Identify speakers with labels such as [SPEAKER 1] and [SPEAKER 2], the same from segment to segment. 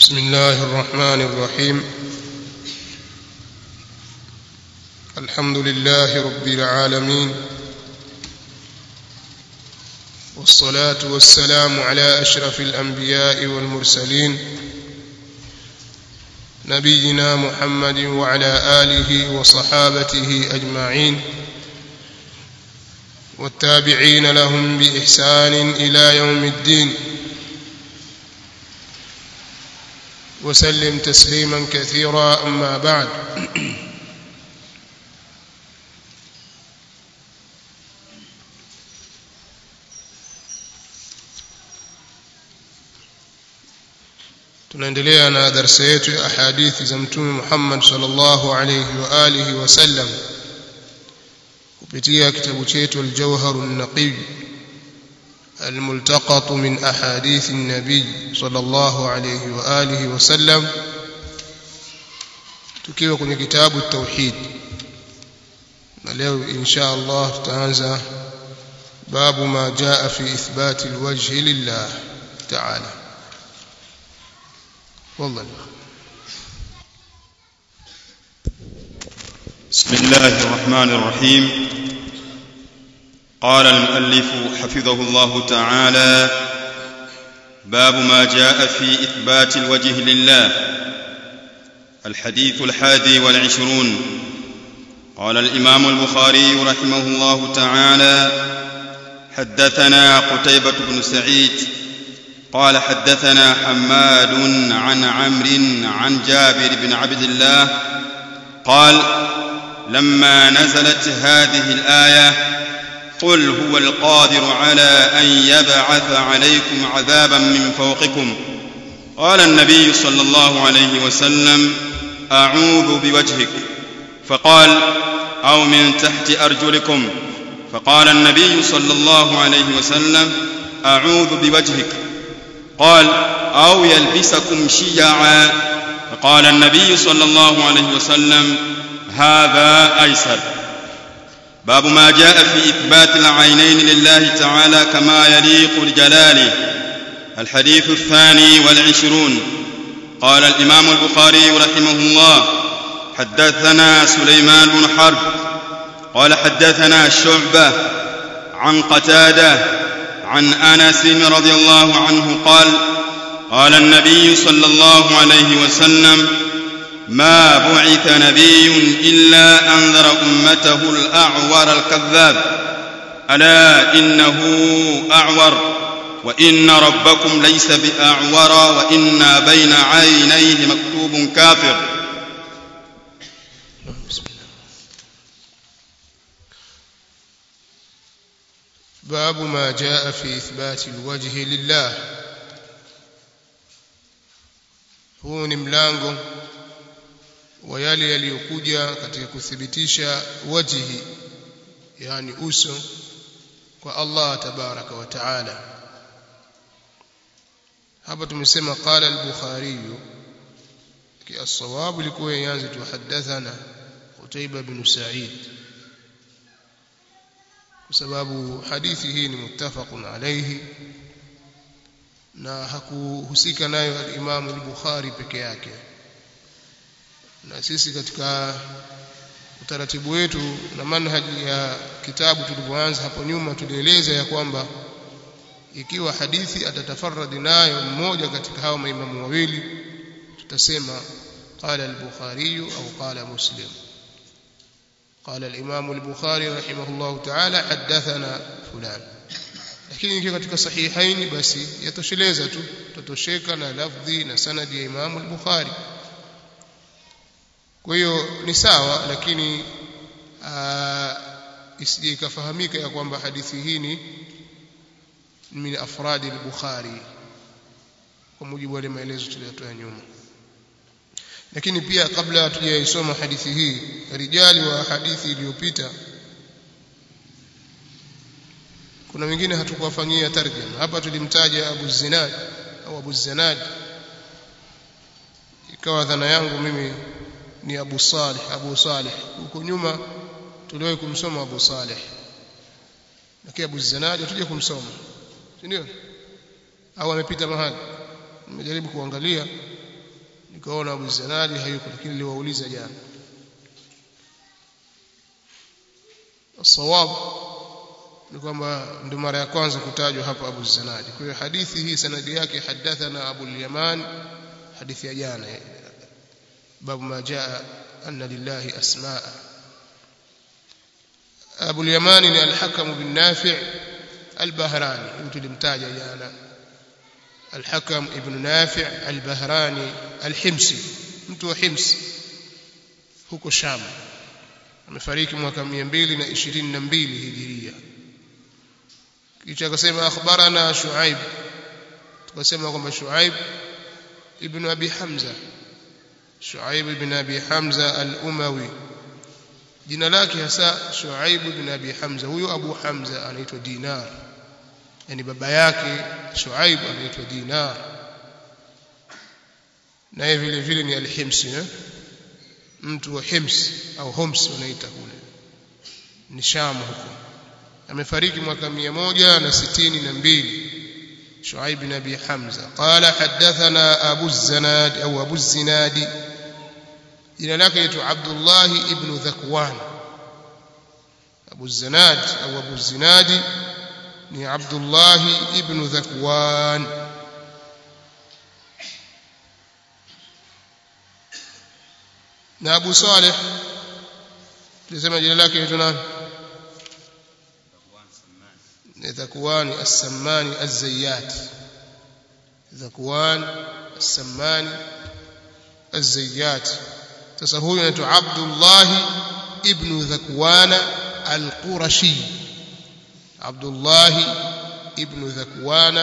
[SPEAKER 1] بسم الله الرحمن الرحيم الحمد لله رب العالمين والصلاة والسلام على أشرف الأنبياء والمرسلين نبينا محمد وعلى آله وصحابته أجمعين والتابعين لهم بإحسان إلى يوم الدين وسلم تسليما كثيرا أما بعد tunaendelea na darasa yetu ya ahadithi za mtume Muhammad sallallahu alayhi wa alihi wasallam kupitia kitabu chetu al-Jawhar an-Naqi الملتقط من أحاديث النبي صلى الله عليه وآله وسلم tukiwa kwenye kitabu tauhid na leo insha Allah tutaanza babu ma jaa fi ithbat alwajh lillah ta'ala والله
[SPEAKER 2] بسم الله الرحمن الرحيم قال المؤلف حفظه الله تعالى باب ما جاء في إثبات الوجه لله الحديث الحادي والعشرون قال الإمام البخاري رحمه الله تعالى حدثنا قتيبة بن سعيد قال حدثنا حماد عن عمرو عن جابر بن عبد الله قال لما نزلت هذه الآية قل هو القادر على ان يبعث عليكم عذابا من فوقكم قال النبي صلى الله عليه وسلم اعوذ بوجهك فقال او من تحت ارجلكم فقال النبي صلى الله عليه وسلم اعوذ بوجهك قال او يلبسكم شيعا فقال النبي صلى الله عليه وسلم هذا ايسر باب ما جاء في إثبات العينين لله تعالى كما يليق لجلاله الحديث الثاني والعشرون قال الإمام البخاري رحمه الله حدثنا سليمان بن حرب قال حدثنا شعبة عن قتادة عن أنس رضي الله عنه قال قال النبي صلى الله عليه وسلم ما بعث نبي الا انذر امته الاعور الكذاب الا انه اعور وان ربكم ليس باعور وان بين عينيه مكتوب كافر
[SPEAKER 1] بسم الله باب ما جاء في إثبات الوجه لله huu ni mlango wa yale yaliyokuja katika kuthibitisha wajhi yani uso kwa Allah tabaraka wa taala hapa tumesema qala al-bukhari kiasawabu ilikuwa yanze tuhaddathana Qutaiba bin Sa'id kwa sababu hadithi hii ni muttafaqun alayhi na hakuhusika nayo al-Imam al-Bukhari peke yake na sisi katika utaratibu wetu na manhaji ya kitabu tulivyoanza hapo nyuma tulieleza ya kwamba ikiwa hadithi atatafarradi nayo mmoja katika hao maimamu wawili tutasema qala al-bukhari au qala muslim قال الإمام البخاري رحمه الله تعالى حدثنا فلان lakini ikiwa katika sahihaini basi yatosheleza tu tutosheka na lafdhi na sanadi ya Imam al-Bukhari kwa hiyo ni sawa lakini isije ikafahamika ya kwamba hadithi hii ni min afradi al-Bukhari kwa mujibu wa maelezo tuliyotoa nyuma lakini pia kabla hatujaisoma hadithi hii rijali wa hadithi iliyopita kuna wengine hatukuwafanyia tarjama hapa tulimtaja Abu Zinad au Abu Zanad ikawa dhana yangu mimi ni Abu Salih Abu Salih huko nyuma tuliwahi kumsoma Abu Salih lakini Abu Zanad tuje kumsoma si ndio au amepita mahali nimejaribu kuangalia nikaona Abu Zinadi hayuko lakini niliwauliza jana الصواب ni kwamba ndio mara ya kwanza kutajwa hapa Abu Zinadi kwa hiyo hadithi hii sanadi yake hadathana Abu al-Yaman hadithi ya jana babu ma jaa anna lillahi asmaa Abu al-Yaman ni al-Hakam bin Nafi' al-Bahrani mtu limtaja jana al-Hakam ibn Nafi' al-Bahrani al-Himsi mtu wa Hims huko Sham amefariki mwaka 222 hijiria kisha akasema akhbarana Shuaib tukasema kwamba Shuaib ibn Abi Hamza Shuaib ibn Abi Hamza al-Umawi jina lake hasa Shuaib ibn Abi Hamza huyo Abu Hamza anaitwa Dinar yani baba yake Shuaib anaitwa Dinar naye vile vile ni al-Himsi eh? mtu wa Hims au Homs wanaita kule ni Sham huko amefariki mwaka 162 Shuaib bin Abi Hamza qala hadathana Abu Zanad au Abu Zinadi jina lake ni Abdullah ibn Dhakwan Abu Zanad au Abu Zinadi ni Abdullah ibn Dhakwan na Abu Saleh tulisema jina lake ni nani ذكوان السماني الزيات ذكوان السماني الزيات sasa huyu anaitwa Abdullah ibn Dhakwan al-Qurashi Abdullah ibn Dhakwan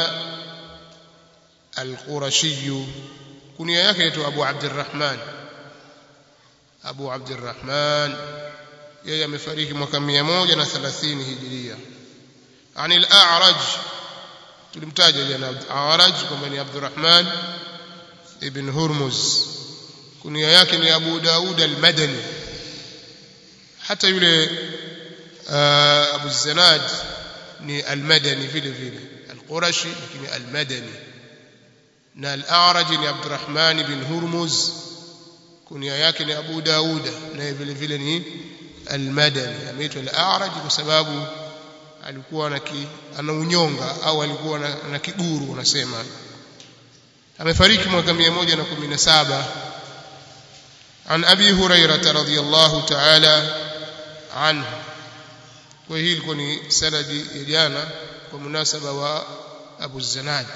[SPEAKER 1] al-Qurashi kunia yake inaitwa Abu Abdurrahman Abu Abdurrahman yeye amefariki mwaka 130 hijiria عن الأعرج tulimtaja jana Araj kwamba ni Abdurrahman ibn Hurmuz kunia yake ni Abu Daud al-Madani hata yule Abu Zanad ni al-Madani vile vile al-Qurashi lakini al-Madani na al-A'raj ni Abdurrahman ibn Hurmuz kunia yake ni Abu Daud na vile vile ni al-Madani ameitwa al-A'raj kwa sababu alikuwa na ki, ana unyonga au alikuwa na, na kiburu unasema amefariki mwaka 117 عن أبي هريرة رضي الله تعالى عنه وهي ilikuwa ni sanadi ya jana kwa munasaba wa Abu Zanad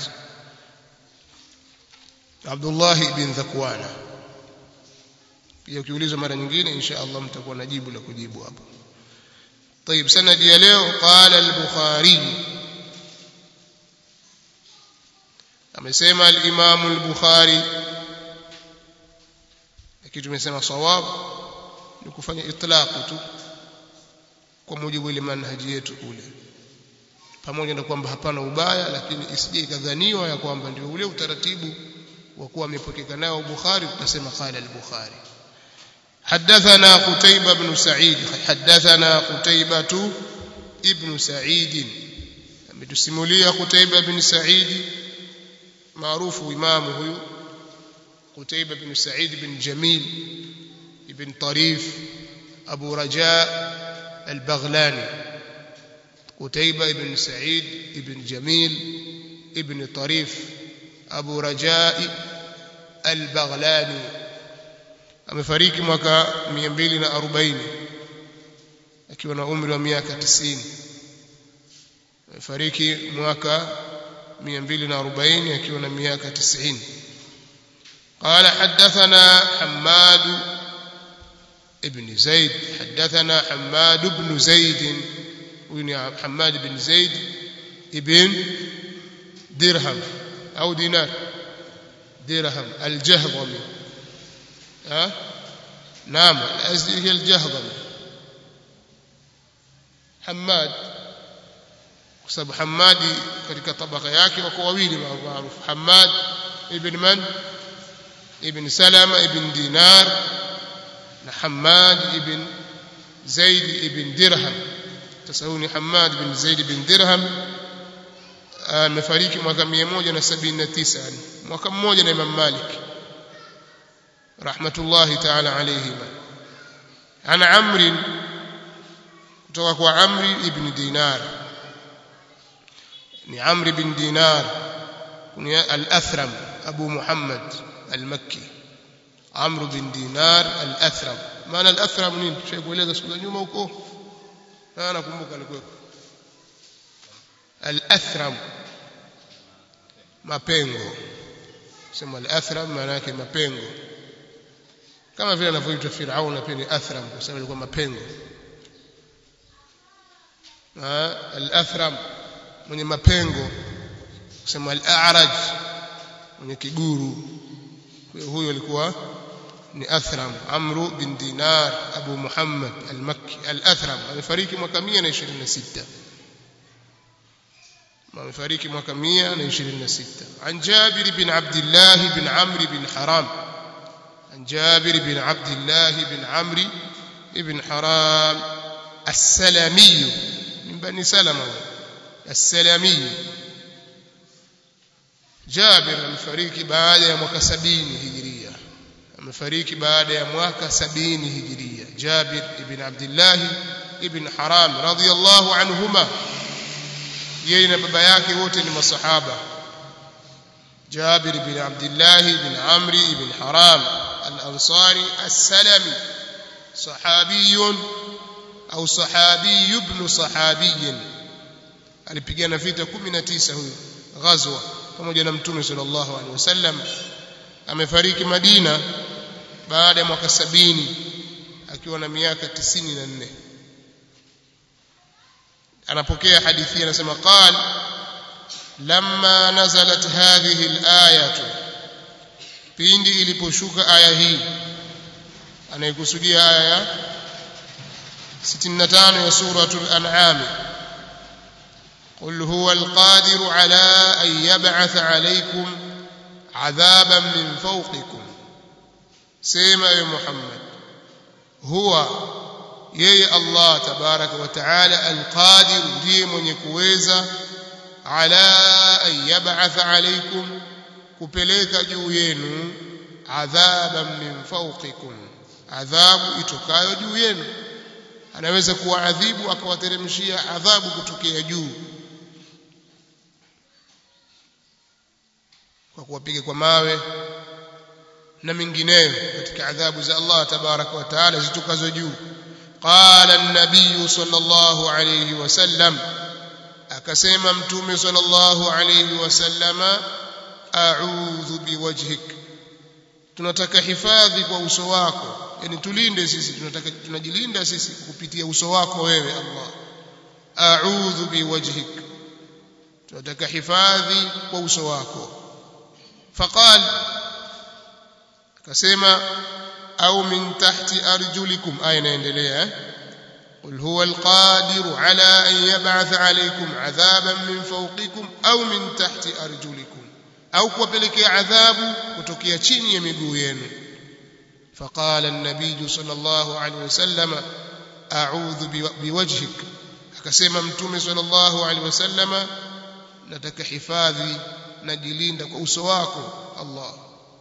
[SPEAKER 1] Abdullah ibn Dhakwana pia ukiulizwa mara nyingine insha Allah mtakuwa na jibu la kujibu hapo طيب سند ya leo قال البخاري amesema al-Imam al-Bukhari lakini tumesema sawab ni kufanya itlaq tu kwa mujibu ile manhaji yetu kule pamoja na kwamba hapana ubaya lakini isije ikadhaniwa ya kwamba ndio ule utaratibu wa kuwa amepokeka nao Bukhari tutasema qala al-Bukhari حدثنا قتيبة بن سعيد حدثنا قتيبة ابن سعيد ametusimulia Qutaiba bin Sa'id maarufu imamu huyu Qutaiba bin Sa'id bin Jamil ibn Tarif Abu Raja al-Baghlani Qutaiba ibn Sa'id ibn Jamil ibn Tarif Abu Raja al-Baghlani amefariki mwaka 240 akiwa na umri wa miaka 90 amefariki mwaka 240 akiwa na miaka 90 قال حدثنا حماد ابن زيد حدثنا حماد بن زيد وين حماد بن زيد ابن درهم أو دينار درهم الجهضمي ها نعم الأزدي هي الجهضمي حماد kwa sababu Hamadi katika tabaka yake wako wawili maarufu Hamad ibn man ibn Salama ibn Dinar na Hamad ibn Zaid ibn Dirham sasa huyu ni Hamad ibn Zaid ibn Dirham amefariki mwaka 179 mwaka mmoja na Imam Malik rahmatullahi ta'ala alayhima ana amri kutoka kwa amri ibn dinar ni amri bin dinar kunia al-athram abu muhammad al-makki amru bin dinar al-athram maana al-athram nini tushaikueleza siku za nyuma huko na nakumbuka alikuwa al-athram mapengo sema al-athram maana yake mapengo kama vile anavyoitwa Firaun pia ni athram kwa sababu alikuwa mapengo al-athram mwenye mapengo kusema al-a'raj mwenye kiguru kwa huyo alikuwa ni athram amru bin dinar abu muhammad al-makki al-athram amefariki mwaka 126 amefariki mwaka 126 an jabir bin abdullah bin amr bin haram عن جابر بن عبد الله بن عمرو بن حرام السلمي من بني سلمة السلمي جابر amefariki baada ya mwaka 70 hijiria amefariki baada ya mwaka 70 hijiria Jabir ibn Abdullah ibn Haram radiyallahu anhuma yeye na baba yake wote ni masahaba Jabir ibn Abdullah ibn Amri ibn Haram الأنصاري السلمي صحابي أو صحابي ابن صحابي alipigana vita 19 huyu ghazwa pamoja na mtume sallallahu alaihi wasallam amefariki Madina baada ya mwaka 70 akiwa na miaka 94 anapokea hadithi anasema qal lamma nazalat hadhihi al-ayatu pindi iliposhuka aya hii anayekusudia aya ya 65 ya suratul an'am قل هو القادر على أن يبعث عليكم عذابا من فوقكم سيما يا محمد هو يي الله تبارك وتعالى القادر ndiye mwenye kuweza على أن يبعث عليكم kupeleka juu yenu adhaban min fawqikum adhabu itokayo juu yenu anaweza kuwaadhibu akawateremshia adhabu kutokea juu kwa kuwapiga kwa mawe na mingineyo katika adhabu za Allah tabaraka wa taala zitokazo juu qala an-nabiy sallallahu alayhi wasallam akasema mtume sallallahu alayhi wasallama a'udhu biwajhik tunataka hifadhi kwa uso wako yani tulinde sisi tunataka tunajilinda sisi kupitia uso wako wewe Allah a'udhu biwajhik tunataka hifadhi kwa uso wako faqal akasema au min tahti arjulikum aya inaendelea قل هو القادر على أن يبعث عليكم عذابا من فوقكم أو من تحت أرجلكم au kuwapelekea adhabu kutokea chini ya miguu yenu فقال النبي صلى الله عليه وسلم أعوذ بوجهك akasema mtume sallallahu alaihi wasallama nataka hifadhi najilinda kwa uso wako Allah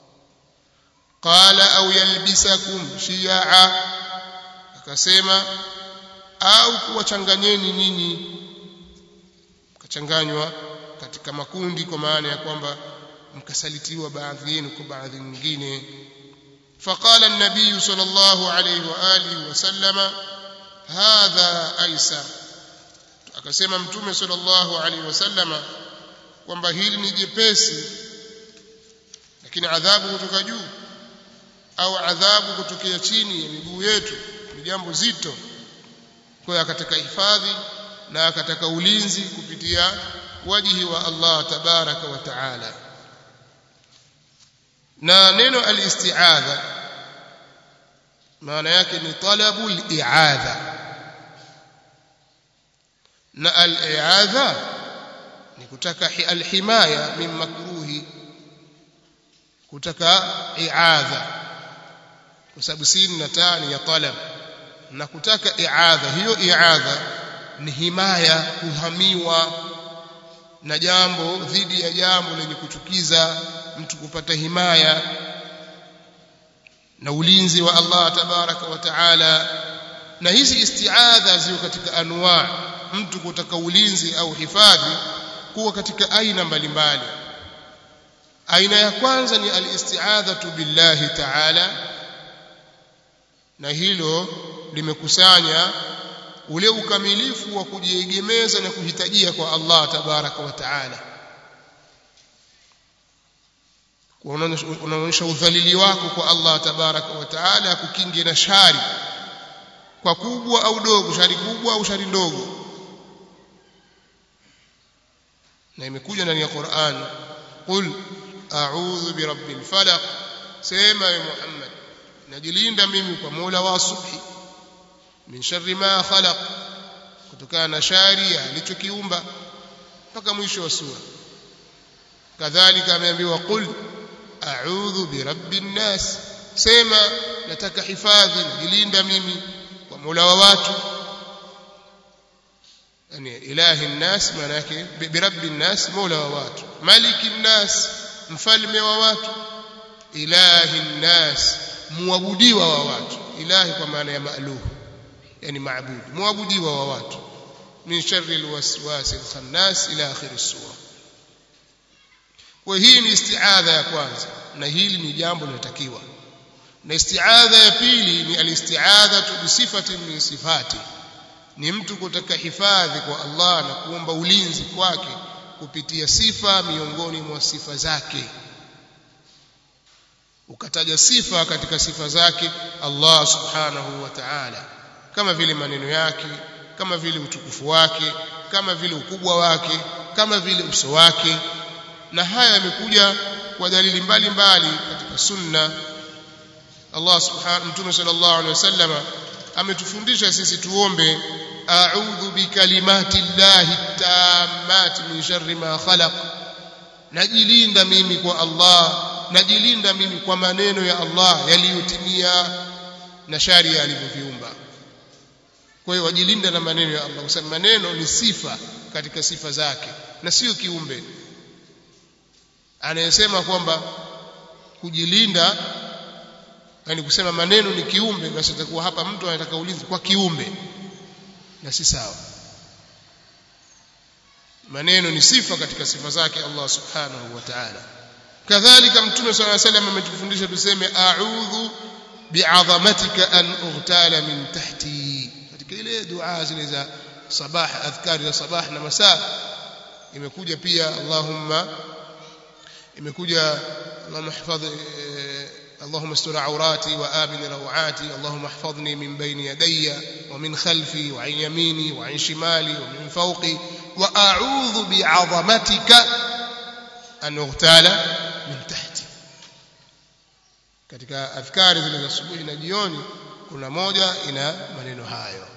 [SPEAKER 1] qala au yalbisakum shi'a akasema au kuwachanganyeni nyinyi kachanganywa katika makundi kwa maana ya kwamba mkasalitiwa baadhi yenu kwa baadhi nyingine فقال النبي صلى الله عليه واله وسلم هذا ايسر akasema mtume sallallahu alaihi wasallama kwamba hili ni jepesi lakini adhabu kutoka juu au adhabu kutokea chini ya miguu yetu ni jambo zito kwa hiyo akataka hifadhi na akataka ulinzi kupitia wajihi wa Allah tabaraka wa taala na neno al-isti'adha maana yake ni talabu al-i'adha na al-i'adha ni kutaka al-himaya min makruhi kutaka i'adha kwa sababu sin na taa ni ya talab na kutaka i'adha hiyo i'adha ni himaya kuhamiwa na jambo dhidi ya jambo lenye kuchukiza mtu kupata himaya na ulinzi wa Allah tabaraka wa taala na hizi isti'adha ziko katika anwa mtu kutaka ulinzi au hifadhi kuwa katika aina mbalimbali aina ya kwanza ni al-isti'adhatu billahi ta'ala na hilo limekusanya ule ukamilifu wa kujiegemeza na kuhitajia kwa Allah tabaraka wa taala unaonyesha udhalili wako kwa Allah tabaraka wa taala kukinge na shari kwa kubwa au dogo shari kubwa au shari ndogo na imekuja ndani ya Qur'an qul a'udhu birabbil falaq sema ya Muhammad najilinda mimi kwa Mola wa subhi min sharri ma khalaq kutokana na shari alichokiumba mpaka mwisho wa sura kadhalika ameambiwa qul a'udhu birabbin nas sema nataka hifadhi najilinda mimi kwa Mola wa watu yani ilahi nnas maana yake birabbin nas Mola wa watu malikin nas mfalme wa watu ilahi nnas muabudiwa wa watu ilahi kwa maana ya maaluh yani maabudi muabudiwa wa watu min sharri alwaswas alkhannas ila akhir as-sura kwa hii ni isti'adha ya kwanza na hili ni jambo linatakiwa na isti'adha ya pili ni alisti'adha bi sifatin min sifati ni mtu kutaka hifadhi kwa Allah na kuomba ulinzi kwake kupitia sifa miongoni mwa sifa zake ukataja sifa katika sifa zake Allah subhanahu wa ta'ala kama vile maneno yake kama vile utukufu wake kama vile ukubwa wake kama vile uso wake na haya yamekuja kwa dalili mbalimbali katika sunna Allah subhanahu mtume sallallahu alaihi wasallam ametufundisha sisi tuombe a'udhu bikalimati llahi tammati min sharri ma khalaq najilinda mimi kwa Allah najilinda mimi kwa maneno ya Allah yaliyotimia na shari alivyoviumba kwa hiyo wajilinda na maneno ya Allah kwa sababu maneno ni sifa katika sifa zake na sio kiumbe anayesema kwamba kujilinda yani kusema maneno ni kiumbe basi itakuwa hapa mtu anataka ulinzi kwa kiumbe na si sawa maneno ni sifa katika sifa zake Allah subhanahu wa ta'ala kadhalika mtume صلى الله عليه وسلم ametufundisha tuseme a'udhu bi'azamatika an ughtala min tahti katika ile dua zile za sabah adhkari za sabah na masaa imekuja pia Allahumma imekuja Allahumma hifadh اللهم استر عوراتي وآمن روعاتي اللهم احفظني من بين يدي ومن خلفي وعن يميني وعن شمالي ومن فوقي وأعوذ بعظمتك أن أغتال من تحتي katika adhkari zile za asubuhi na jioni kuna moja ina maneno hayo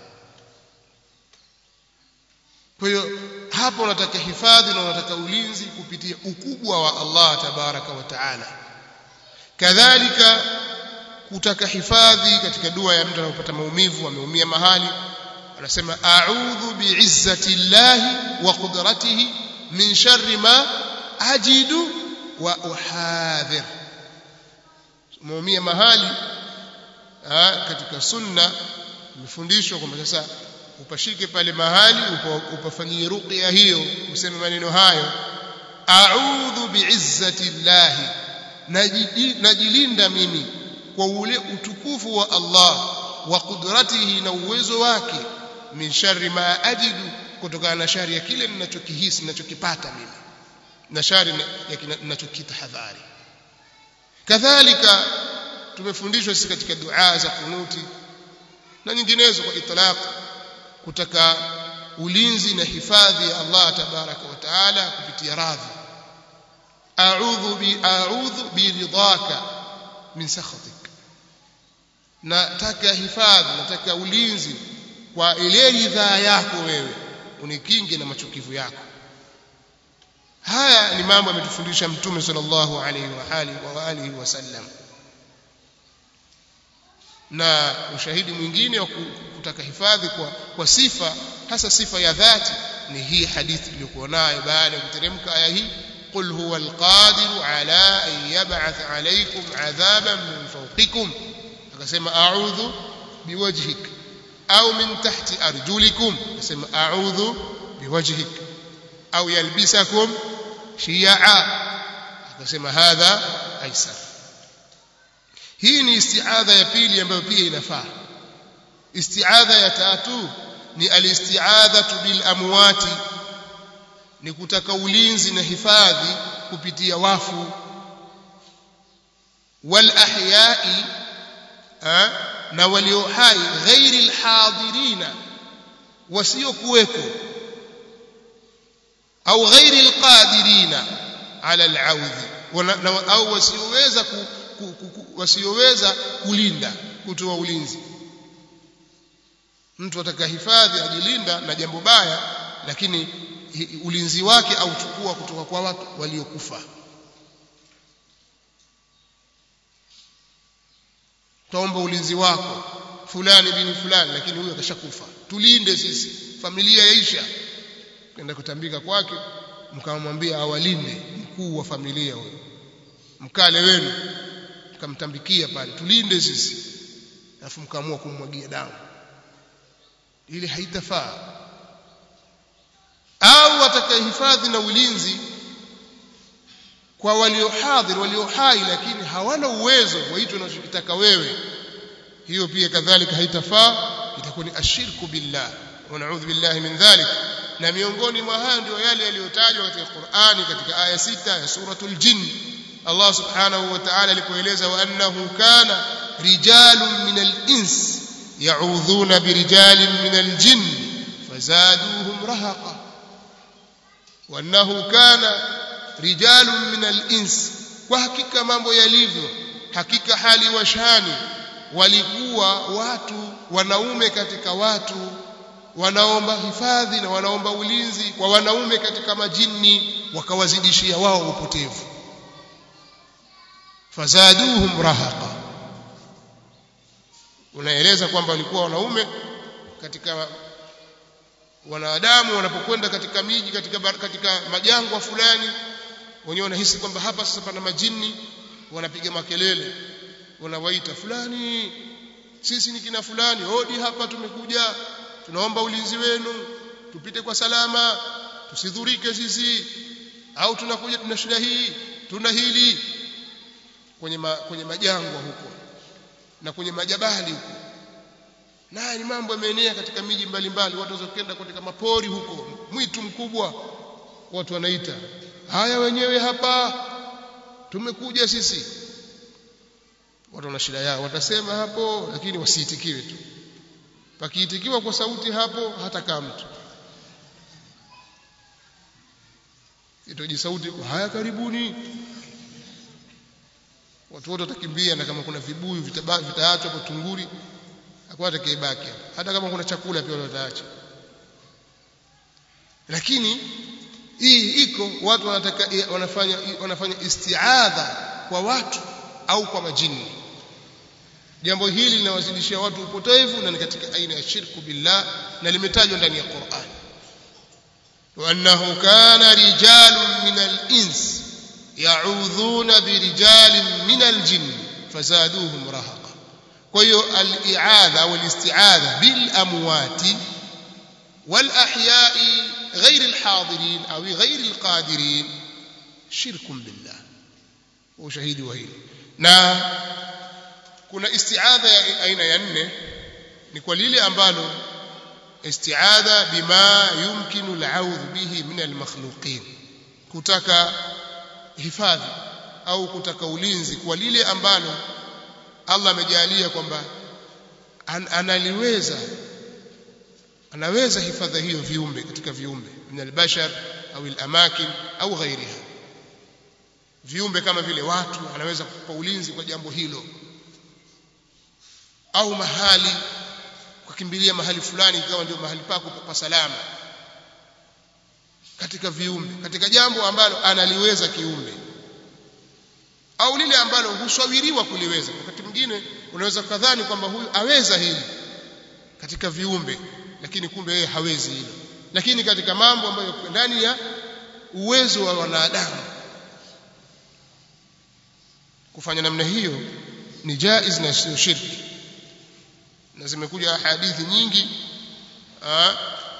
[SPEAKER 1] kwa hiyo hapo unataka hifadhi na unataka ulinzi kupitia ukubwa wa Allah tabaraka wa taala kadhalika kutaka hifadhi katika dua ya mtu anapopata maumivu ameumia mahali anasema a'udhu bi'izzati llahi wa qudratihi min sharri ma ajidu wa uhadhir umeumia mahali ha, katika sunna imefundishwa kwamba sasa upashike pale mahali upafanyie ruqya hiyo useme maneno hayo a'udhu bi'izzati llahi najilinda mimi kwa ule utukufu wa Allah wa kudratihi na uwezo wake min sharri ma ajidu kutokana na shari ya kile ninachokihisi ninachokipata mimi na shari ya ninachokitahadhari kadhalika tumefundishwa sisi katika dua za kunuti na nyinginezo kwa itlaq kutaka ulinzi na hifadhi ya Allah tabaraka wa taala kupitia radhi a'udhu bi a'udhu biridhaka min sakhatik nataka hifadhi nataka ulinzi kwa ile ridhaa yako wewe unikinge na machukivu yako haya ni mambo ametufundisha mtume sallallahu alaihi wa alihi wa alihi wasallam na ushahidi mwingine wa kutaka hifadhi kwa, kwa sifa hasa sifa ya dhati ni hii hadithi iliyokuwa nayo baada ya kuteremka aya hii قل هو القادر على أن يبعث عليكم عذابا من فوقكم akasema a'udhu biwajhik au min tahti arjulikum akasema a'udhu biwajhik au yalbisakum shiya'a akasema hadha aisar hii ni isti'adha ya pili ambayo pia inafaa isti'adha ya tatu ni alisti'adhatu bil amwati ni kutaka ulinzi na hifadhi kupitia wafu wal ahya'i na walio hai ghairi alhadirina wasiokuweko au ghairi alqadirina ala alaudhi au wasioweza wasioweza kulinda kutoa ulinzi mtu atakahifadhi ajilinda na jambo baya lakini ulinzi wake auchukua kutoka kwa watu waliokufa taomba ulinzi wako fulani bini fulani lakini huyo akashakufa tulinde sisi familia yaisha kwenda kutambika kwake mkamwambia awalinde mkuu wa familia huyo mkale wenu mkamtambikia pale tulinde sisi alafu mkaamua kummwagia damu ile haitafaa au atakayehifadhi na ulinzi kwa waliohadhir walio hai lakini hawana uwezo wa hicho unachokitaka wewe hiyo pia kadhalika haitafaa itakuwa ni ashirku billah wa na'udhu billahi min dhalik na miongoni mwa haya ndio yale yaliyotajwa katika Qur'ani katika aya sita ya suratul jinn Allah subhanahu wa ta'ala alipoeleza wa annahu kana rijalun min al-ins ya'udhuna birijalin min al-jinn fazaduhum rahaqa wa annahu kana rijalun min al-ins kwa hakika mambo yalivyo hakika hali washani walikuwa watu wanaume katika watu wanaomba hifadhi na wanaomba ulinzi kwa wanaume katika majini wakawazidishia wao upotevu fazaduhum rahaqa unaeleza kwamba walikuwa wanaume katika wanadamu wanapokwenda katika miji katika katika majangwa fulani wenyewe wanahisi kwamba hapa sasa pana majini wanapiga makelele wanawaita fulani sisi ni kina fulani hodi hapa tumekuja tunaomba ulinzi wenu tupite kwa salama tusidhurike sisi au tunakuja tuna shida hii tuna hili kwenye ma, kwenye majangwa huko na kwenye majabali huko na ni mambo yameenea katika miji mbalimbali watu wazokenda katika mapori huko mwitu mkubwa watu wanaita haya wenyewe hapa tumekuja sisi watu wana shida yao watasema hapo lakini wasiitikiwe tu pakiitikiwa kwa sauti hapo hata kama mtu itoji sauti haya karibuni watu wote watakimbia na kama kuna vibuyu vitaachwa hapo tunguri hakuna atakayebaki hata kama kuna chakula pia wataacha lakini hii iko watu wanataka wanafanya wanafanya istiadha kwa watu au kwa majini jambo hili linawazidishia watu upotevu na ni katika aina ya shirku billah na limetajwa ndani ya Qur'an وأنه كان رجال من الإنس يعوذون برجال من الجن فزادوهم رهقا كيو الإعاذة والاستعاذة بالأموات والأحياء غير الحاضرين أو غير القادرين شرك بالله وشهيد وهيد na kuna istiadha ya aina ya nne ni kwa lile ambalo istiadha bima yumkinu al'audhu bihi min al-makhluqin kutaka hifadhi au kutaka ulinzi kwa lile ambalo Allah amejalia kwamba an, analiweza anaweza hifadhi hiyo viumbe katika viumbe min al-bashar au al-amakin au ghairiha viumbe kama vile watu anaweza kupa ulinzi kwa jambo hilo au mahali ukakimbilia mahali fulani ikawa ndio mahali pako pa salama katika viumbe katika jambo ambalo analiweza kiumbe au lile ambalo husawiriwa kuliweza wakati mwingine unaweza kadhani kwamba huyu aweza hili katika viumbe lakini kumbe yeye hawezi hilo lakini katika mambo ambayo ndani ya uwezo wa wanadamu kufanya namna hiyo ni jaiz na sio shirki na zimekuja hadithi nyingi aa,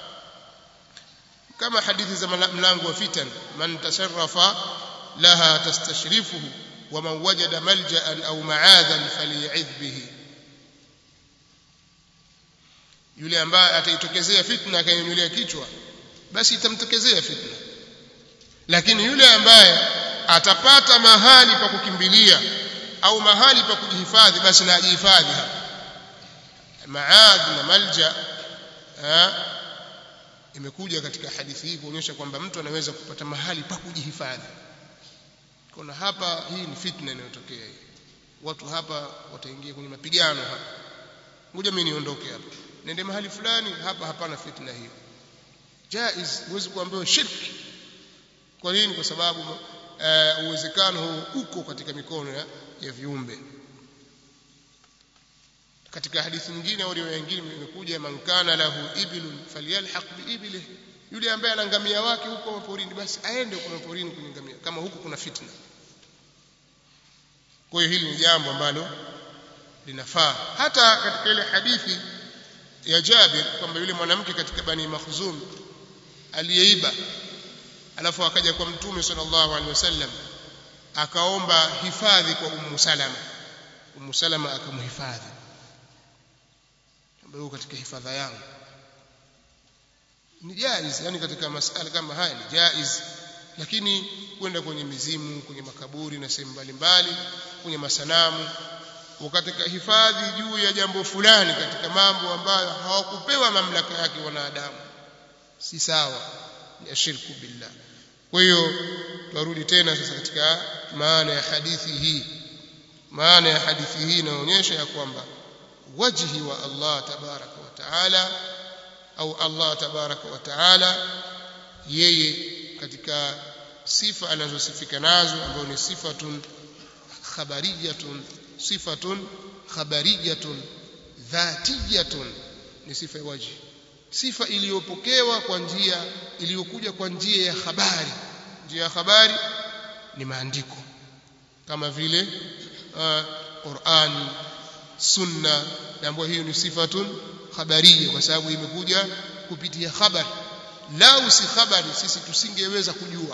[SPEAKER 1] kama hadithi za mlango wa fitan man tasharrafa laha tastashrifuhu wa man wajada malja'an aw ma'adhan faly'idh bihi yule ambaye ataitokezea fitna akainyulia kichwa basi itamtokezea fitna lakini yule ambaye atapata mahali pa kukimbilia au mahali pa kujihifadhi basi na ajihifadhi hapa maadh na malja ha? imekuja katika hadithi hii kuonyesha kwamba mtu anaweza kupata mahali pa kujihifadhi kuna hapa hii ni fitna inayotokea hii watu hapa wataingia kwenye mapigano hapa ngoja mimi niondoke hapa nende mahali fulani hapa hapana fitna hiyo jaiz huwezi kuambiwa shirki kwa nini kwa sababu uh, uwezekano huu uko katika mikono ya, ya viumbe katika hadithi nyingine au riwaya nyingine imekuja man kana lahu ibilun falyalhaq biibilihi yule ambaye ana ngamia wake huko maporini basi aende huko maporini kwenye ngamia kama huko kuna fitna kwa hiyo hili ni jambo ambalo linafaa hata katika ile hadithi ya Jabir kwamba yule mwanamke katika Bani Makhzum aliyeiba alafu akaja kwa Mtume sallallahu alaihi wasallam akaomba hifadhi kwa Ummu Salama Ummu Salama akamhifadhi ambaye katika hifadha yangu ni jaiz yani katika masala kama haya ni jaiz lakini kwenda kwenye mizimu kwenye makaburi na sehemu mbalimbali kwenye masanamu katika hifadhi juu ya jambo fulani katika mambo ambayo hawakupewa mamlaka yake wanadamu si sawa ni ashirku billah kwa hiyo turudi tena sasa katika maana ya hadithi hii maana ya hadithi hii inaonyesha ya kwamba wajhi wa Allah tabaraka wa taala au Allah tabaraka wa taala yeye katika sifa anazosifika nazo ambazo ni sifatun khabariyatun sifatun khabariyatun dhatiyatun ni sifa ya wajhi sifa iliyopokewa kwa njia iliyokuja kwa njia ya habari njia ya habari ni maandiko kama vile uh, Qur'an sunna ambayo hiyo ni sifatun khabariya kwa sababu imekuja kupitia habari lau si habari sisi tusingeweza kujua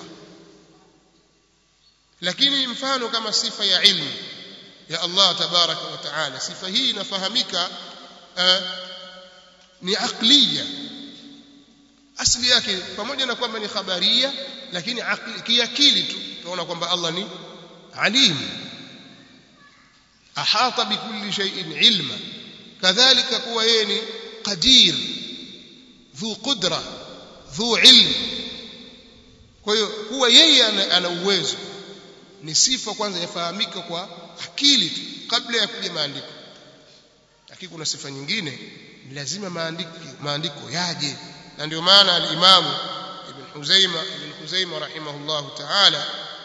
[SPEAKER 1] lakini mfano kama sifa ya ilmu ya Allah tabaraka wa taala sifa hii inafahamika uh, ni aqliya asli yake pamoja na kwamba ni khabaria lakini kiakili tu tunaona kwamba Allah ni alim ahata bikulli shay'in ilma kadhalika kuwa yeye ni qadir dhu qudra dhu ilm kwa hiyo kuwa yeye ana, ana uwezo ni sifa kwanza yafahamika kwa akili tu kabla ya kuja maandiko lakini kuna sifa nyingine ni lazima maandiko maandiko yaje na ndio maana al-Imam Ibn Huzaima Ibn Huzaima rahimahullahu ta'ala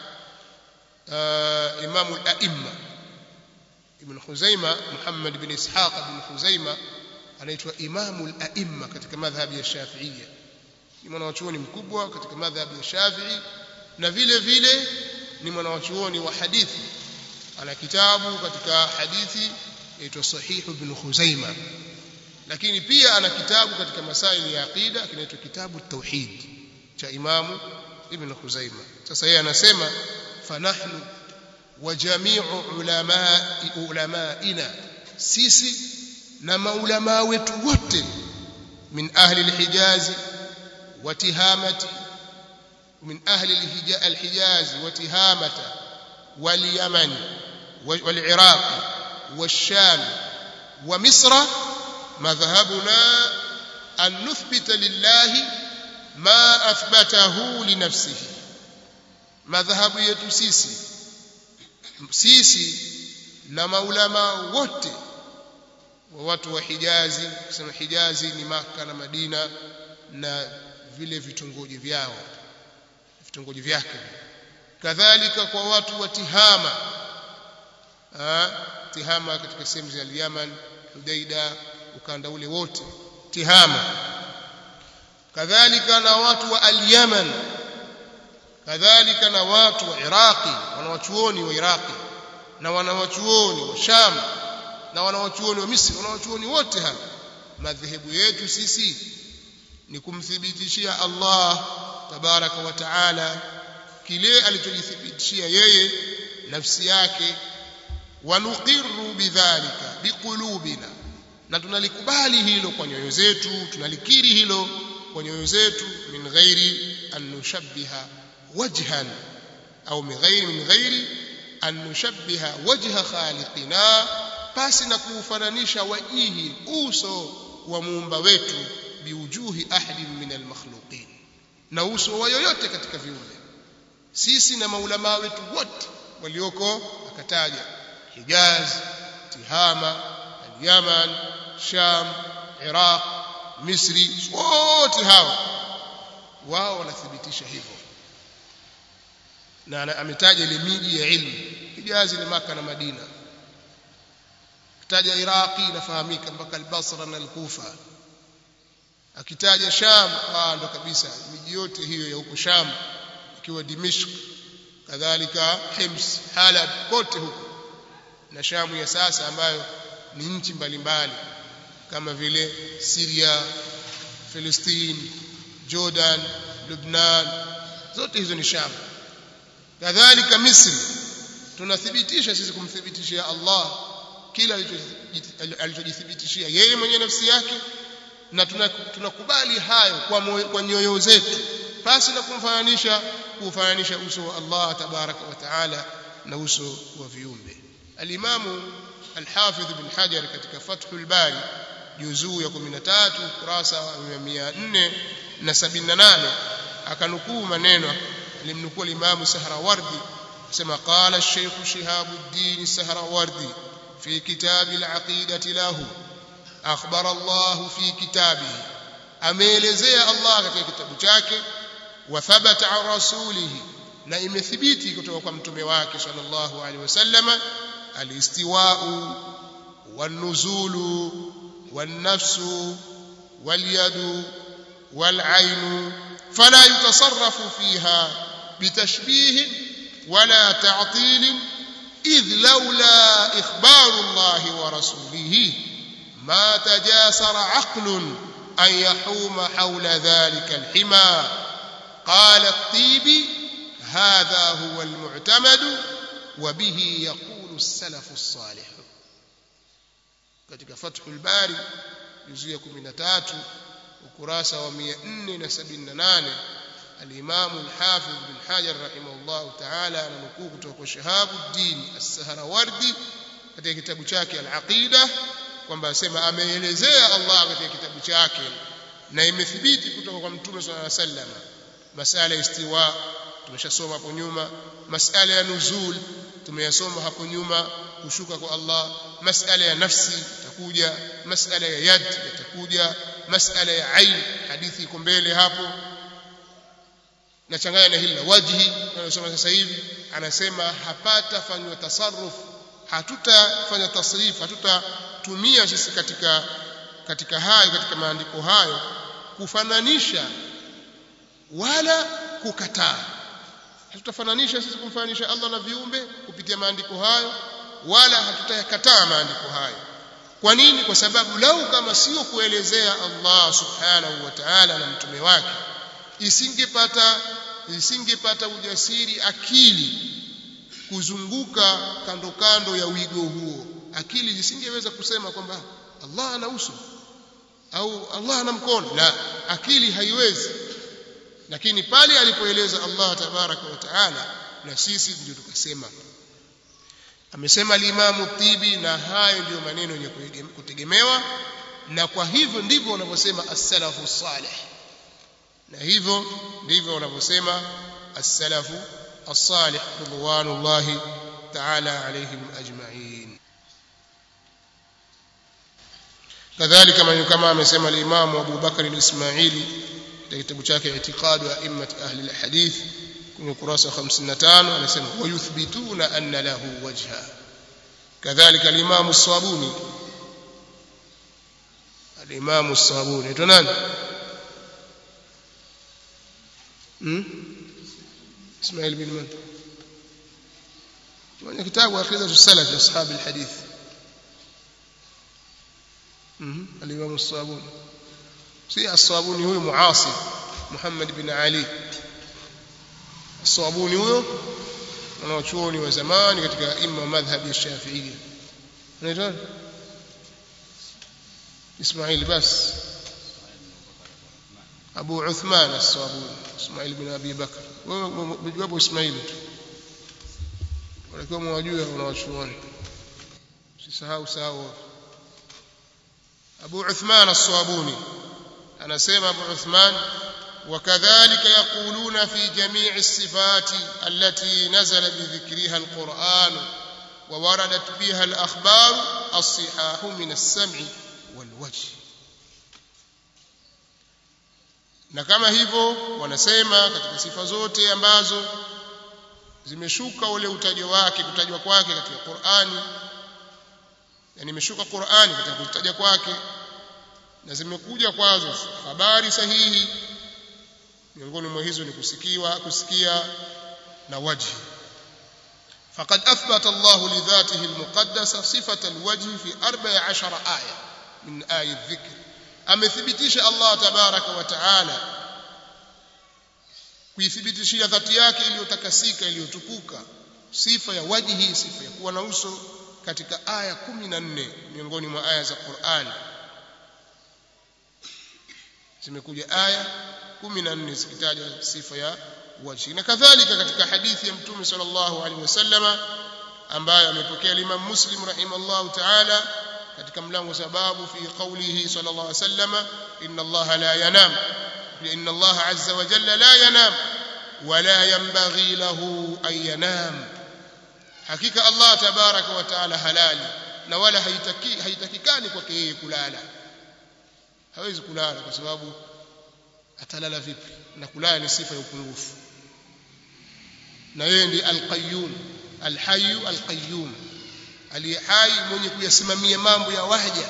[SPEAKER 1] Imam al-A'imma Ibn Huzaima Muhammad bin Ishaq bin Huzaima anaitwa Imam al-A'imma katika madhhabi ya Shafi'iyya ni mwanachuoni mkubwa katika madhhabi ya Shafi'i na vile vile ni mwanachuoni wa hadithi ana kitabu katika hadithi yaitwa Sahih ibn Khuzaima lakini pia ana kitabu katika masaili ya aqida kinaitwa kitabu tauhid cha Imamu Ibn Khuzaima sasa yeye anasema fanahnu wa jami'u ulama ulamaina sisi na maulama wetu wote min ahli al-Hijaz wa Tihamati min ahli al-Hijaz wa Tihamata wal Yaman wal Iraq والشام ومصر مذهبنا أن نثبت لله ما أثبته لنفسه مذهب yetu sisi sisi na maulama wote wa watu wa Hijazi kusema Hijazi ni Maka na Madina na vile vitongoji vyao vitongoji vyake kadhalika kwa watu wa Tihama Tihama katika sehemu za Yaman Hudaida ukanda ule wote Tihama kadhalika na watu wa al-Yaman kadhalika na watu wa Iraqi wanawachuoni wa Iraqi na wanawachuoni wa Sham na wanawachuoni wa Misri wanawachuoni wote hapa madhehebu yetu sisi ni kumthibitishia Allah tabaraka wa taala kile alichojithibitishia yeye nafsi yake wanuqirru bidhalika biqulubina na tunalikubali hilo kwa nyoyo zetu tunalikiri hilo kwa nyoyo zetu min ghairi an nushabbiha wajhan au min ghairi min ghairi an nushabbiha wajha khaliqina pasi na kuufananisha wajihi uso wa muumba wetu biujuhi ahadin min almakhluqin na uso wa yoyote katika viumbe sisi na maulama wetu wote walioko akataja Hijaz Tihama Al-Yaman Sham Iraq Misri wote hawa wao wanathibitisha hivyo na ametaja ile miji ya ilmu Hijaz ni Maka na Madina akitaja Iraqi inafahamika mpaka al-Basra na al-Kufa akitaja Sham ah ndo kabisa miji yote hiyo ya huko Sham ikiwa Dimishq kadhalika Hims Halab kote huko na Shamu ya sasa ambayo ni nchi mbalimbali kama vile Syria Palestine Jordan Lebanon zote hizo ni Sham kadhalika Misri tunathibitisha sisi kumthibitishia Allah kila alichojithibitishia yeye mwenye nafsi yake na tunakubali hayo kwa, kwa nyoyo zetu pasi na kumfananisha kufananisha uso wa Allah tabaraka wa taala na uso wa viumbe alimamu alhafidh ibn hajar katika fathul bari juzuu ya 13 kurasa wa 478 akanukuu maneno alimnukuu alimamu sahrawardi sema qala الشيخ شهاب الدين السهروردي في كتاب العقيدة له أخبر الله في كتابه ameelezea Allah katika kitabu chake wa thabata an rasulihi na imethibiti kutoka kwa mtume wake sallallahu alaihi wasallam alistiwa'u wan-nuzulu wan-nafsu wal-yadu wal-'ainu fala yutasarrafu fiha bitashbih wala ta'til إذ لولا إخبار الله ورسوله ما تجاسر عقل أن يحوم حول ذلك الحمى قال الطيبي هذا هو المعتمد وبه يقول السلف الصالح katika Fathul Bari juzu ya 13 ukurasa wa 478 al-Imam al-Hafiz bin Hajar rahimahullah ta'ala ananukuu kutoka kwa Shahabuddin As-Sahrawardi katika kitabu chake Al-Aqida kwamba asema ameelezea Allah katika kitabu chake na imethibiti kutoka kwa Mtume صلى الله عليه وسلم masala istiwa tumeshasoma hapo nyuma masala ya nuzul tumeyasoma hapo nyuma kushuka kwa Allah masala ya nafsi itakuja masala ya yad itakuja masala ya ain hadithi iko mbele hapo nachanganya na hili la wajhi tunalosoma sasa hivi anasema hapata fanywa tasarruf hatutafanya tasrif hatutatumia sisi katika katika hayo katika maandiko hayo kufananisha wala kukataa hatutafananisha sisi kumfananisha Allah na viumbe kupitia maandiko hayo wala hatutayakataa maandiko hayo kwa nini kwa sababu lau kama sio kuelezea Allah subhanahu wa ta'ala na mtume wake isingepata isingepata ujasiri akili kuzunguka kando kando ya wigo huo akili zisingeweza kusema kwamba Allah ana uso au Allah ana mkono la akili haiwezi lakini pale alipoeleza Allah tabaraka wa taala na sisi ndio tukasema amesema al-Imam Tibi na hayo ndiyo maneno yenye kutegemewa na kwa hivyo ndivyo wanavyosema as-salafu salih na hivyo ndivyo wanavyosema as-salafu as-salih ridwanullahi ta'ala alayhim ajma'in kadhalika maneno kama amesema al-Imam Abu Bakar al-Ismaili katika kitabu chake I'tiqad wa Immat Ahli al-Hadith kwenye ukurasa 55 anasema wayuthbituna anna lahu wajha kadhalika al-Imam as-Sabuni al-Imam as-Sabuni ito nani hmm Ismail bin Man mwenye kitabu Aqidatu Salaf ashab al-Hadith mhm al-Imam as-Sabuni si as-Sabuni huyu muasir Muhammad bin Ali as-Sabuni huyo wanaochuoni wa zamani katika imma madhhabi ya Shafi'i anaitwa Ismail bas Abu Uthman as-Sabuni Ismail bin Abi Bakr wewe wapo Ismail tu walikuwa mwajua wanawachuoni usisahau sahau Abu Uthman as-Sabuni anasema Abu Uthman وكذلك يقولون في جميع الصفات التي نزل بذكرها القرآن ووردت بها الأخبار الصحاح من السمع والوجه na kama hivyo wanasema katika sifa zote ambazo zimeshuka ule utajo wake kutajwa kwake katika Qur'ani yani imeshuka Qur'ani katika kutaja kwake na zimekuja kwazo habari sahihi miongoni mwa hizo ni kusikiwa kusikia na wajhi فقد أثبت الله لذاته المقدسة صفة الوجه في أربع عشر آية من آي الذكر أمثبتش الله تبارك وتعالى kuithibitishia dhati yake iliyotakasika iliyotukuka sifa ya wajhi sifa ya kuwa na uso katika aya 14 miongoni mwa aya za Qur'an zimekuja aya 14 zikitaja sifa ya wajhi na kadhalika katika hadithi ya mtume sallallahu alaihi wasallama ambayo amepokea Imam Muslim rahimallahu ta'ala katika mlango sababu fi qawlihi sallallahu alaihi wasallama inna Allah la yanam inna Allah azza wa jalla la yanam wala yanbaghi lahu an yanam hakika Allah tabaraka wa taala halali na wala haitaki haitakikani kwake yeye kulala hawezi kulala kwa sababu atalala vipi na kulala ni sifa ya upungufu na yeye ndiye al-qayyum al-hayy al-qayyum aliye hai mwenye kuyasimamia mambo ya waja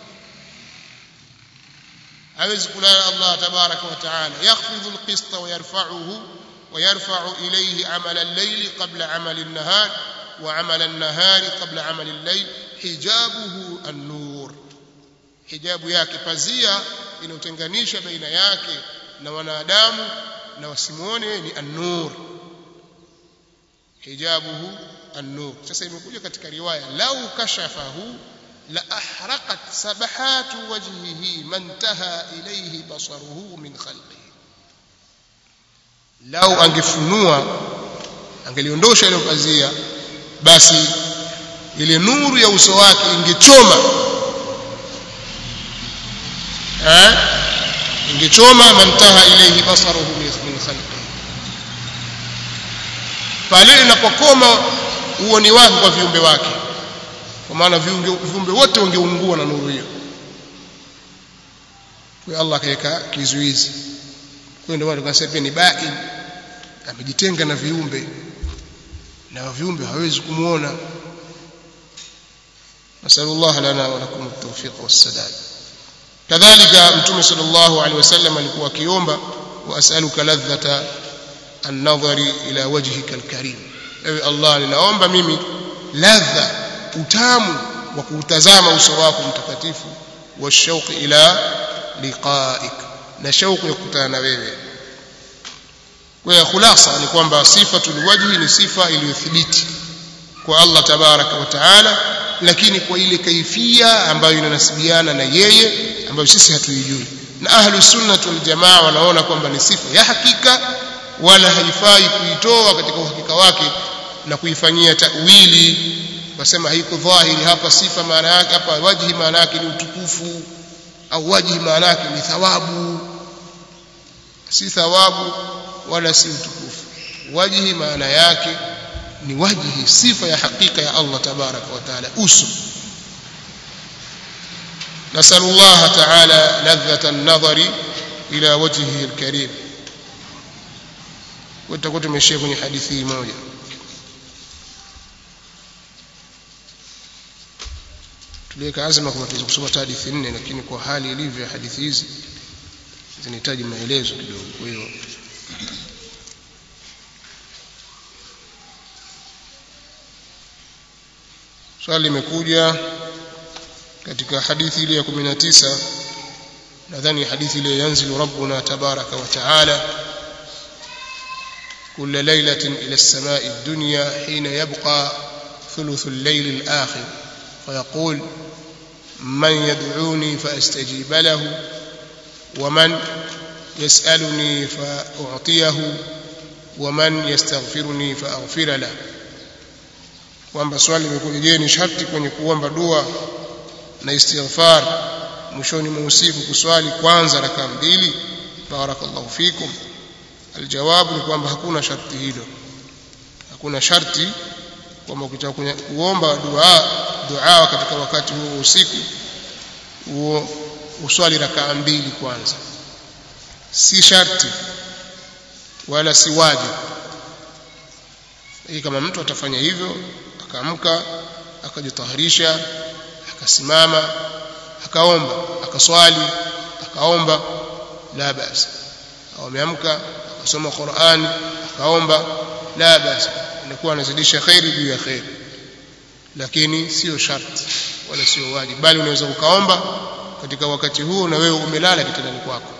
[SPEAKER 1] hawezi kulala Allah tabaraka wa taala yakhfidhu al-qista wa yarfa'uhu wa yarfa'u ilayhi 'amala al-layli qabla 'amali an-nahar wa 'amala an-nahari qabla 'amali al-layl hijabuhu an-nur hijabu yake pazia inayotenganisha baina yake na wanadamu na wasimuone ni an-nur hijabuhu an-nur sasa imekuja katika riwaya lau kashafahu la ahraqat sabahatu wajhihi mantaha ilayhi basaruhu min khalqihi lau angefunua angeliondosha ile pazia basi ile nuru ya uso wake ingechoma eh ingechoma mantaha ilayhi basaruhu min khalqihi pale inapokoma uoni wake kwa viumbe wake kwa maana viumbe wote wangeungua na nuru hiyo kwa Allah akaweka kizuizi kwa ndio watu wanasema ni bain amejitenga na viumbe na viumbe hawezi kumuona nasallallahu lana wa lakum at-tawfiq was-sadad kadhalika mtume sallallahu alaihi wasallam alikuwa akiomba wa as'aluka ladhata an-nadhari ila wajhika al-karim ewe Allah ninaomba mimi ladha utamu wa kuutazama uso wako mtakatifu wa shauqi ila liqa'ik na shauku ya kukutana na wewe kwa hiyo khulasa ni kwamba sifatul wajhi ni sifa iliyothibiti kwa Allah tabaraka wa taala lakini kwa ile kaifia ambayo inanasibiana na yeye ambayo sisi hatuijui na ahlu sunna wal jamaa wanaona kwamba ni sifa ya hakika wala haifai kuitoa katika uhakika wake na kuifanyia tawili wasema haiko dhahiri hapa sifa maana yake hapa wajhi maana yake ni utukufu au wajhi maana yake ni thawabu si thawabu wala si utukufu wajhi maana yake ni wajhi sifa ya hakika ya Allah tabaraka wa taala uso نسأل الله تعالى لذة النظر إلى وجهه الكريم وتكون تمشي kwenye hadithi moja tuliweka azma kwamba tuweze kusoma hadithi nne lakini kwa hali ilivyo hadithi hizi zinahitaji maelezo kidogo kwa hiyo swali limekuja katika hadithi ile ya 19 nadhani hadithi ile yanzilu rabbuna tabaraka wa taala كل ليلة إلى السماء الدنيا حين يبقى ثلث الليل الآخر فيقول من يدعوني فأستجيب له ومن يسألني فأعطيه ومن يستغفرني فأغفر له kwamba swali limekuja je ni sharti kwenye kuomba dua na istighfar mwishoni mwa usiku kuswali kwanza rakaa mbili barakallahu fikum aljawabu ni kwamba hakuna sharti hilo hakuna sharti kwamba ukitaka kuomba dua dua katika wakati huo usiku huo uswali rakaa mbili kwanza si sharti wala si wajibu hii kama mtu atafanya hivyo akaamka akajitaharisha akasimama akaomba akaswali akaomba la basi au ameamka akasoma Qur'an akaomba la basi inakuwa anazidisha khairi juu ya khairi lakini sio sharti wala sio wajibu bali unaweza ukaomba katika wakati huo na wewe umelala kitandani kwako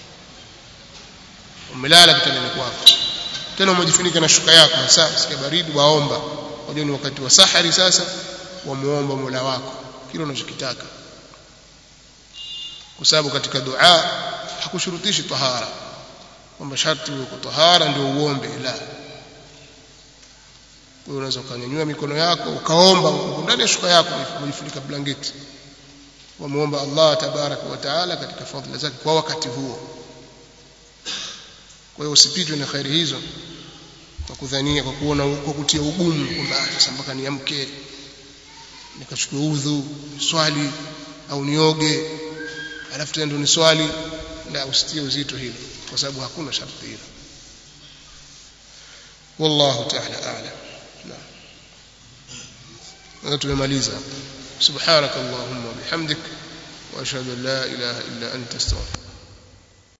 [SPEAKER 1] umelala kitandani kwako tena umejifunika na shuka yako sasa sikia baridi waomba unajua ni wakati wa sahari sasa wamuomba Mola wako kile unachokitaka kwa sababu katika dua hakushurutishi tahara kwamba sharti uwe tahara ndio uombe la wewe unaweza ukanyanyua mikono yako ukaomba ndani ya shuka yako umejifunika blanketi wamuomba Allah tabaraka wa taala katika fadhila zake kwa wakati huo kwa hiyo usipitwe na khairi hizo kwa kudhania kwa kuona kwa kutia ugumu kwamba sasa mpaka niamke nikachukue udhu swali au nioge alafu tena ndo ni swali la usitie uzito hilo kwa sababu hakuna sharti hilo wallahu ta'ala a'lam na tumemaliza subhanakallahumma bihamdik wa ashhadu an la ilaha illa anta astaghfiruka